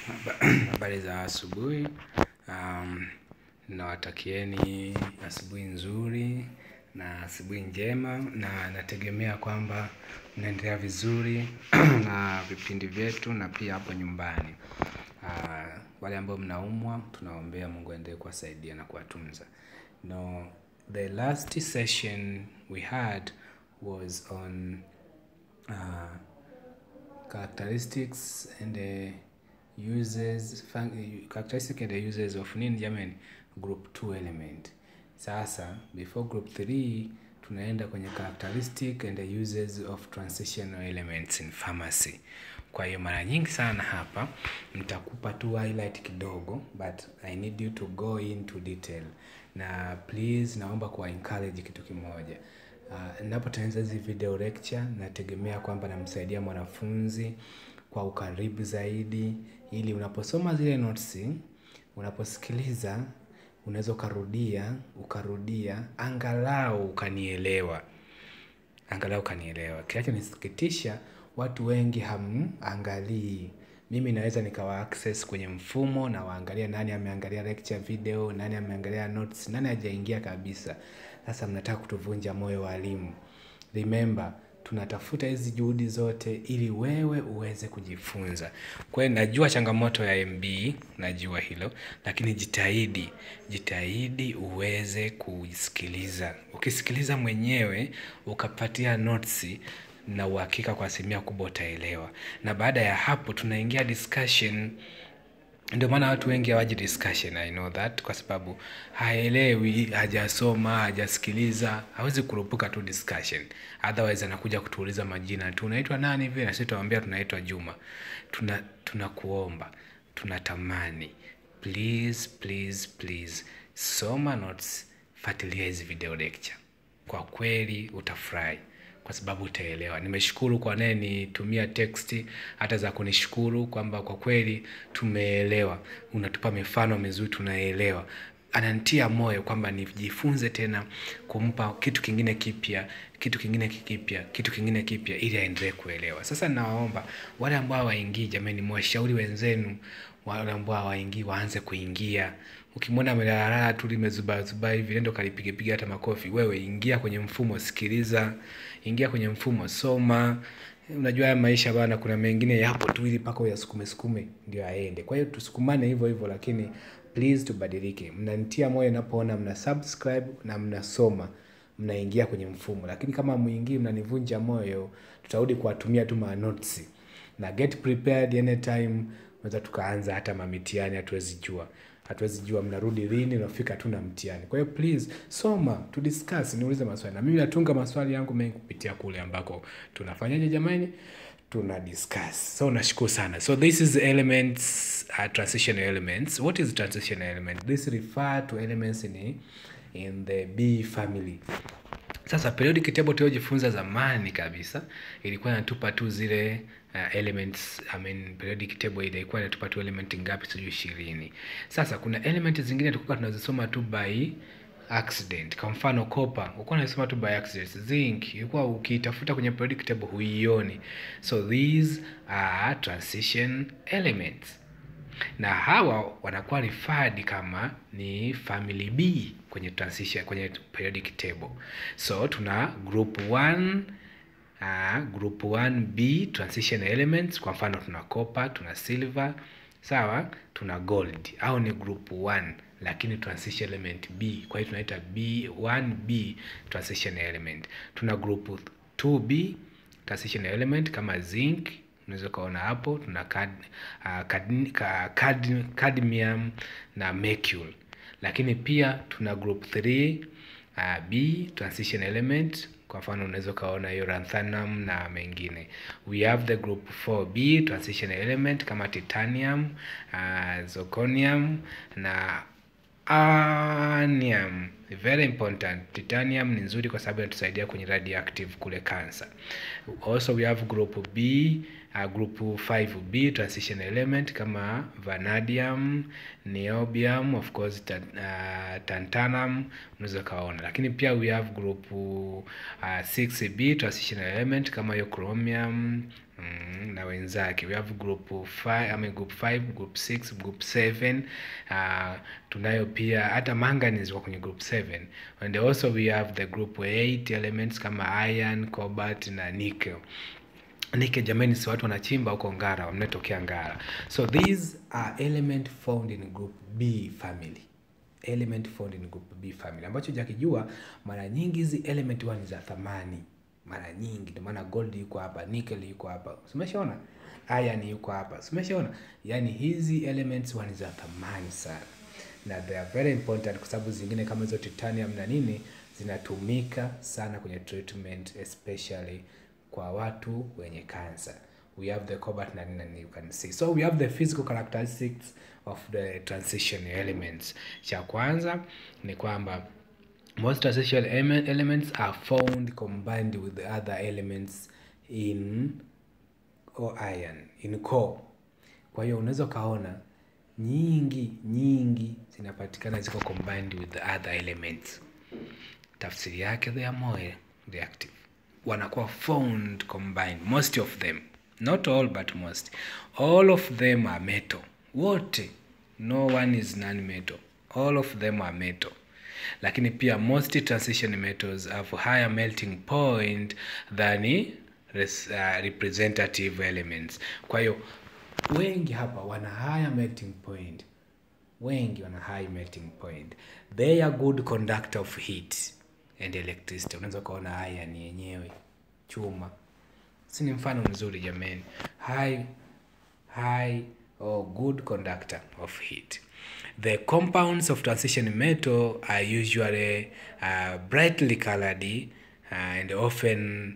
Habari za asubuhi. Um, nawatakieni asubuhi nzuri na asubuhi njema na nategemea kwamba mnaendelea vizuri na vipindi vyetu na pia hapo nyumbani. Uh, wale ambao mnaumwa tunawaombea Mungu aendelee kuwasaidia na kuwatunza. No, the last session we had was on uh, characteristics and the uses fun- characteristic and the uses of nini jamani group 2 element sasa before group 3 tunaenda kwenye characteristic and the uses of transitional elements in pharmacy kwa hiyo mara nyingi sana hapa nitakupa tu highlight kidogo but i need you to go into detail na please naomba kuwa encourage kitu kimoja Uh, ninapotengeneza hizi video lecture nategemea kwamba namsaidia mwanafunzi kwa ukaribu zaidi ili unaposoma zile notes unaposikiliza unaweza ukarudia ukarudia angalau ukanielewa angalau ukanielewa kinachonisikitisha watu wengi hamangalii mimi naweza nikawa access kwenye mfumo na waangalia nani ameangalia lecture video nani ameangalia notes nani hajaingia kabisa sasa mnataka kutuvunja moyo walimu remember tunatafuta hizi juhudi zote ili wewe uweze kujifunza kwa hiyo najua changamoto ya mb najua hilo lakini jitahidi jitahidi uweze kusikiliza ukisikiliza mwenyewe ukapatia notes na uhakika kwa asilimia kubwa utaelewa na baada ya hapo tunaingia discussion ndio maana watu wengi hawaji discussion i know that kwa sababu haelewi hajasoma hajasikiliza hawezi kurupuka tu discussion otherwise anakuja kutuuliza majina tu unaitwa nani hivi na sisi tunamwambia tunaitwa juma tuna tunakuomba tunatamani please please please soma notes fuatilia hizi video lecture kwa kweli utafurahi kwa sababu utaelewa nimeshukuru kwa naye nitumia teksti hata za kunishukuru kwamba kwa kweli tumeelewa unatupa mifano mizuri tunaelewa anantia moyo kwamba nijifunze tena kumpa kitu kingine kipya kitu kingine kipya kitu kingine kipya ili aendelee kuelewa sasa nawaomba wale ambao hawaingii jamani mwashauri wenzenu wale ambao hawaingii waanze kuingia ukimwona amelalala tu limezubazuba hivi nendo kalipigapiga hata makofi wewe ingia kwenye mfumo sikiliza ingia kwenye mfumo soma unajua haya maisha bana kuna mengine yapo tu ili mpaka uyasukume sukume ndio aende kwa hiyo tusukumane hivyo hivyo lakini please tubadilike mnanitia moyo napoona mna subscribe na mnasoma mnaingia kwenye mfumo lakini kama mwingii mnanivunja moyo tutarudi kuwatumia tu manotsi na get prepared anytime unaweza tukaanza hata mamitiani hatuwezi jua hatuwezi jua mnarudi lini unafika tu na mtihani kwa hiyo please soma tu discuss niulize maswali na mimi natunga maswali yangu mengi kupitia kule ambako tunafanyaje jamani tuna discuss so nashukuru sana so this is elements uh, transitional elements what is transitional element this refer to elements in, in the b family sasa periodic table tuliojifunza zamani kabisa ilikuwa inatupa tu zile uh, elements I mean, periodic table ile ilikuwa inatupa tu element ngapi sijui ishirini sasa kuna element zingine tulikuwa tunazisoma tu by accident kwa mfano copper ulikuwa unasoma tu by accident zinc ilikuwa ukiitafuta kwenye periodic table huioni so these are transition elements na hawa wanakuwa referred kama ni family b kwenye transition kwenye periodic table so tuna group 1 uh, group 1b transition elements kwa mfano tuna copper tuna silver sawa tuna gold au ni group 1 lakini transition element b kwa hiyo tunaita b1b transition element tuna group 2b transition element kama zinc unaweza ukaona hapo tuna cad, uh, cad, cad, cadmium na mercury lakini pia tuna group 3 uh, b transition element kwa mfano unaweza ukaona hiyo lanthanum na mengine we have the group 4b transition element kama titanium uh, zirconium na anium very important titanium ni nzuri kwa sababu inatusaidia kwenye radioactive kule cancer also we have group b uh, group 5b transition element kama vanadium niobium of course ta, uh, tantanum unaweza ukaona lakini pia we have group uh, 6b transition element kama hiyo chromium mm, na wenzake we have group 5 I mean group 5 group 6 group 7 uh, tunayo pia hata manganese wa kwenye group 7 and also we have the group 8 elements kama iron cobalt na nickel nike jamani si watu wanachimba huko ngara wamnetokea ngara so these are element found in group b family element found in group b family ambacho jakijua mara nyingi hizi element huwa ni za thamani mara nyingi ndio maana gold yuko hapa nickel yuko hapa umeshaona iron yuko hapa umeshaona yani hizi elements huwa ni za thamani sana na they are very important kwa sababu zingine kama hizo titanium na nini zinatumika sana kwenye treatment especially kwa watu wenye cancer we have the cobalt na nini and you can see so we have the physical characteristics of the transition elements cha kwanza ni kwamba most transition ele- elements are found combined with the other elements in or iron in core kwa hiyo unaweza ukaona nyingi nyingi zinapatikana ziko combined with the other elements tafsiri yake they are more reactive wanakuwa found combined most of them not all but most all of them are metal wote no one is non metal all of them are metal lakini pia most transition metals have higher melting point than res, uh, representative elements kwa hiyo wengi hapa wana higher melting point wengi wana high melting point they are good conductor of heat and electricity unaweza ukaona iron yenyewe chuma si ni mfano mzuri jamani high high or good conductor of heat the compounds of transition metal are usually uh, brightly colored uh, and often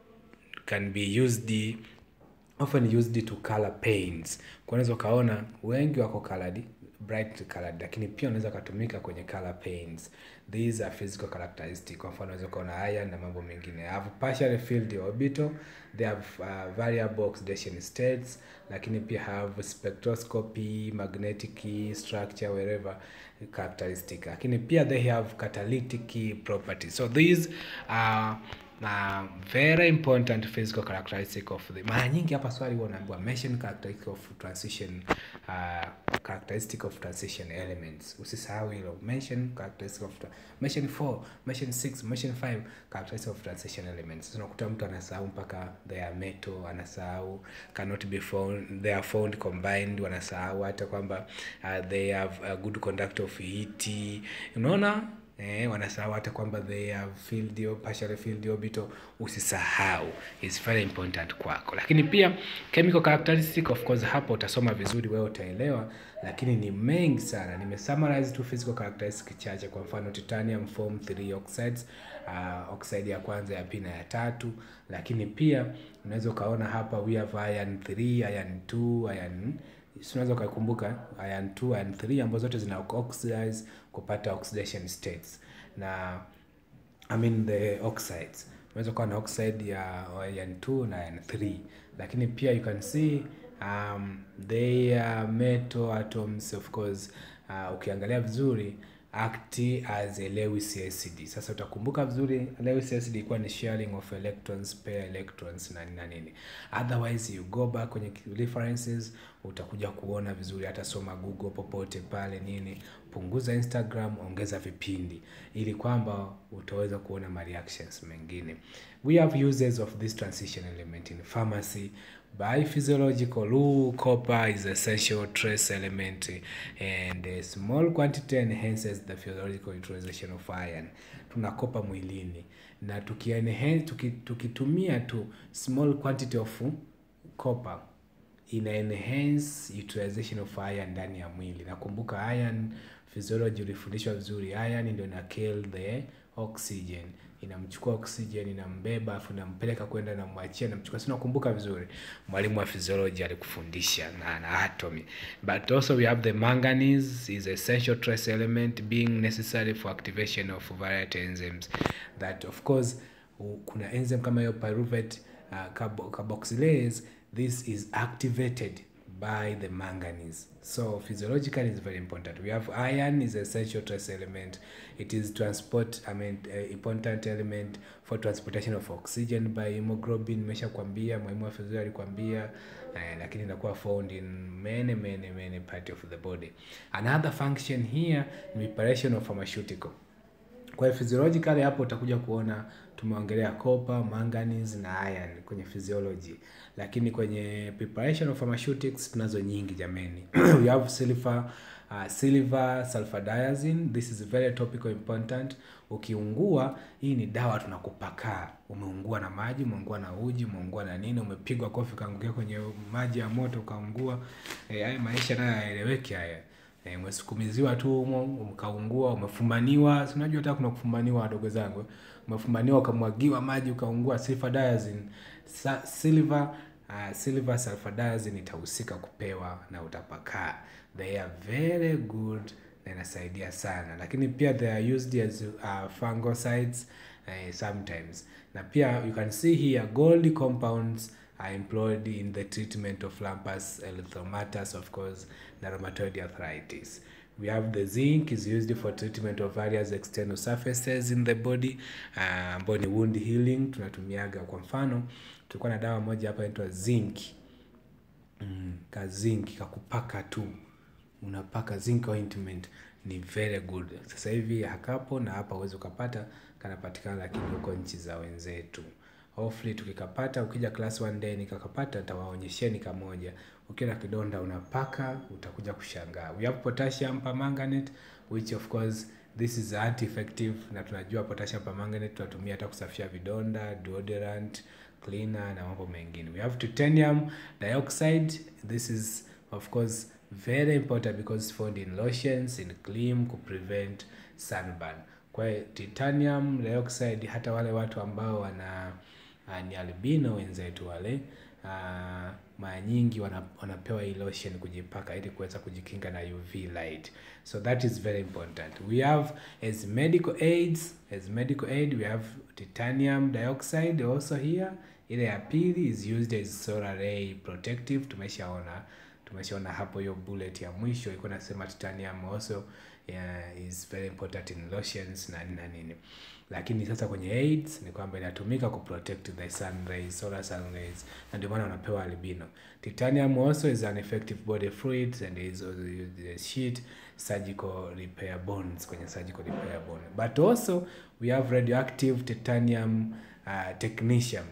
can be used often used to color paints kwa unaweza ukaona wengi wako colored bright colored lakini pia unaweza ukatumika kwenye color paints these are physical characteristic kwa mfano unaweza ukaona iron na mambo mengine have partially filled orbital they have uh, variable oxidation states lakini pia have spectroscopy magnetic structure wherever characteristic lakini pia they have catalytic properties so these are na very important physical characteristic of the mara nyingi hapa swali huwa unaambiwa mention characteristic of transition uh, characteristic of transition elements usisahau hilo mention characteristic of tra- mention 4 mention 6 mention 5 characteristic of transition elements Sasa unakuta mtu anasahau mpaka they are metal anasahau cannot be found they are found combined wanasahau hata kwamba uh, they have a good conduct of heat unaona eh, wanasahau hata kwamba they have filled your, partially filled orbital usisahau is very important kwako lakini pia chemical characteristic of course hapo utasoma vizuri wewe utaelewa lakini ni mengi sana nimesummarize tu physical characteristic chache kwa mfano titanium form 3 oxides uh, oxide ya kwanza ya pili na ya tatu lakini pia unaweza ukaona hapa we have iron 3 iron 2 iron si unaweza ukakumbuka iron 2 iron 3 ambazo zote zina oxidize kupata oxidation states na I mean the oxides unaweza kuwa na oxide ya iron 2 na iron 3 lakini pia you can see um, they are metal atoms of course uh, ukiangalia vizuri act as a Lewis acid. Sasa utakumbuka vizuri Lewis acid ilikuwa ni sharing of electrons pair electrons na nini na nini. Otherwise you go back kwenye references utakuja kuona vizuri, hata soma Google popote pale nini, punguza Instagram, ongeza vipindi ili kwamba utaweza kuona ma reactions mengine. We have uses of this transition element in pharmacy by physiological rule copper is essential trace element and a small quantity enhances the physiological utilization of iron tuna kopa mwilini na tukienhance tuki, tukitumia tu small quantity of copper ina enhance utilization of iron ndani ya mwili nakumbuka iron physiology ulifundishwa vizuri iron ndio ina kill the oxygen inamchukua oxygen inambeba afu inampeleka kwenda namwachia namchukua si nakumbuka vizuri mwalimu wa physiology alikufundisha na, na atomy but also we have the manganese is essential trace element being necessary for activation of variety enzymes that of course u- kuna enzyme kama hiyo pyruvate uh, carbo- carboxylase this is activated by the manganese. So physiologically it's very important. We have iron is essential trace element. It is transport, I mean, uh, important element for transportation of oxygen by hemoglobin. Nimeshakwambia, mwalimu wa physiology alikwambia, uh, lakini inakuwa found in many many many part of the body. Another function here ni preparation of pharmaceutical. Kwa hiyo physiologically hapo utakuja kuona tumeongelea copper, manganese na iron kwenye physiology, lakini kwenye preparation of pharmaceutics tunazo nyingi jameni. we have silver, uh, silver sulfadiazine. This is very topical important. Ukiungua, hii ni dawa tunakupakaa. Umeungua na maji, umeungua na uji, umeungua na nini, umepigwa kofi ukaangukia kwenye maji ya moto ukaungua. Eh, haya maisha nayo hayaeleweki haya. E, umesukumiziwa tu humo ukaungua, umefumaniwa. Si unajua hata kuna kufumaniwa, wadogo zangu, umefumaniwa ukamwagiwa maji ukaungua. Sulfadiazine, sa, silver uh, silver sulfadiazine itahusika kupewa na utapakaa. They are very good na inasaidia sana, lakini pia they are used as uh, fungicides uh, sometimes, na pia you can see here gold compounds are employed in the treatment of lupus erythematosus, of course, na rheumatoid arthritis. We have the zinc is used for treatment of various external surfaces in the body ambayo uh, ni wound healing. Tunatumiaga kwa mfano, tulikuwa na dawa moja hapa inaitwa zinc mm, ka zinc kakupaka tu, unapaka zinc ointment ni very good. Sasa hivi hakapo na hapa uwezi ukapata, kanapatikana lakini huko nchi za wenzetu hopefully tukikapata, ukija class one day nikakapata, nitawaonyesheni kamoja. Ukiwa na kidonda unapaka, utakuja kushangaa. We have potassium permanganate which of course this is anti effective, na tunajua potassium permanganate tunatumia hata kusafisha vidonda, deodorant, cleaner na mambo mengine. We have titanium dioxide. This is of course very important because it's found in lotions, in cream ku prevent sunburn. Kwa hiyo titanium dioxide hata wale watu ambao wana uh, ni albino wenzetu wale uh, mara nyingi wana, wanapewa hii lotion kujipaka ili kuweza kujikinga na UV light. So that is very important. We have as medical aids, as medical aid we have titanium dioxide also here. Ile ya pili is used as solar ray protective. Tumeshaona tumeshaona hapo hiyo bullet ya mwisho ilikuwa nasema titanium also yeah, is very important in lotions na nini na nini, lakini sasa kwenye AIDS ni kwamba inatumika ku protect the sun rays, solar sun rays, na ndio maana wanapewa albino. Titanium also is an effective body fluid and is also used as sheet surgical repair bonds kwenye surgical repair bond, but also we have radioactive titanium uh, technetium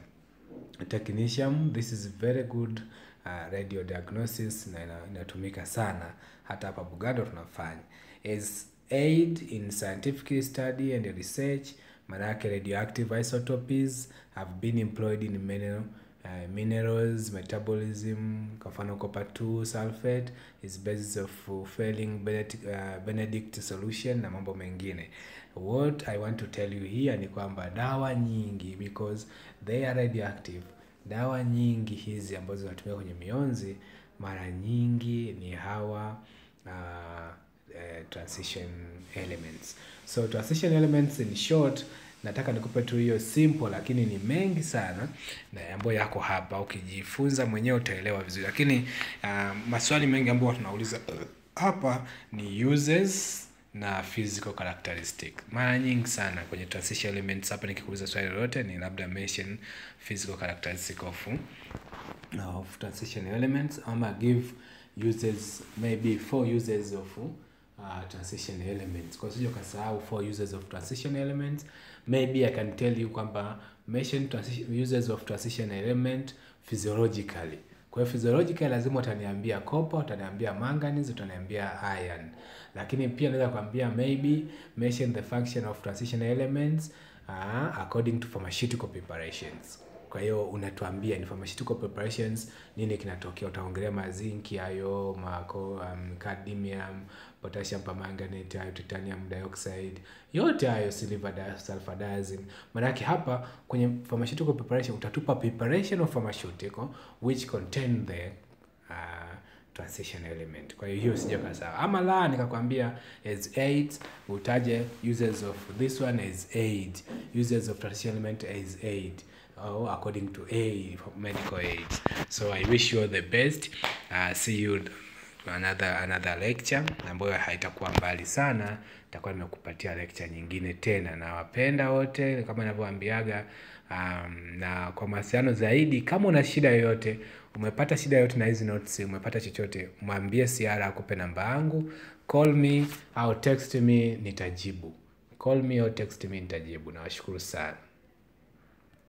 technetium this is very good uh, radio diagnosis na inatumika sana hata hapa Bugando tunafanya as aid in scientific study and research. Manake radioactive isotopes have been employed in mineral, uh, minerals metabolism. Kwa mfano copper 2 sulfate is basis of failing Benedict, uh, Benedict solution na mambo mengine. What I want to tell you here ni kwamba dawa nyingi because they are radioactive, dawa nyingi hizi ambazo zinatumika kwenye mionzi mara nyingi ni hawa uh, uh, transition elements. So transition elements in short, nataka nikupe tu hiyo simple, lakini ni mengi sana na ambayo yako hapa. Ukijifunza mwenyewe utaelewa vizuri, lakini uh, maswali mengi ambayo tunauliza uh, hapa ni uses na physical characteristic. Mara nyingi sana kwenye transition elements hapa, nikikuuliza swali lolote ni labda mention physical characteristic of, of transition elements ama give uses maybe four uses of uh, transition elements. Kwa sio kasahau four uses of transition elements. Maybe I can tell you kwamba mention transition uses of transition element physiologically. Kwa hiyo physiologically lazima utaniambia copper, utaniambia manganese, utaniambia iron. Lakini pia naweza kuambia maybe mention the function of transition elements uh, according to pharmaceutical preparations. Kwa hiyo unatuambia ni pharmaceutical preparations nini kinatokea. Utaongelea mazinki hayo, mako, um, cadmium, potassium permanganate, hayo titanium dioxide, yote hayo silver sulfadiazine. Maanake hapa kwenye pharmaceutical preparation utatupa preparation of pharmaceutical which contain the uh, transition element. Kwa hiyo hiyo sija sawa. Ama la nikakwambia as aid utaje uses of this one as aid, uses of transition element as aid. or according to A for medical aids. So I wish you all the best. Uh, see you another another lecture ambayo haitakuwa mbali sana, nitakuwa nimekupatia lecture nyingine tena. Nawapenda wote kama ninavyowaambiaga. Um, na kwa mawasiliano zaidi, kama una shida yoyote, umepata shida yoyote na hizi notes, umepata chochote, mwambie Siara akupe namba yangu, call me au text me, nitajibu. Call me or text me, nitajibu. Nawashukuru sana.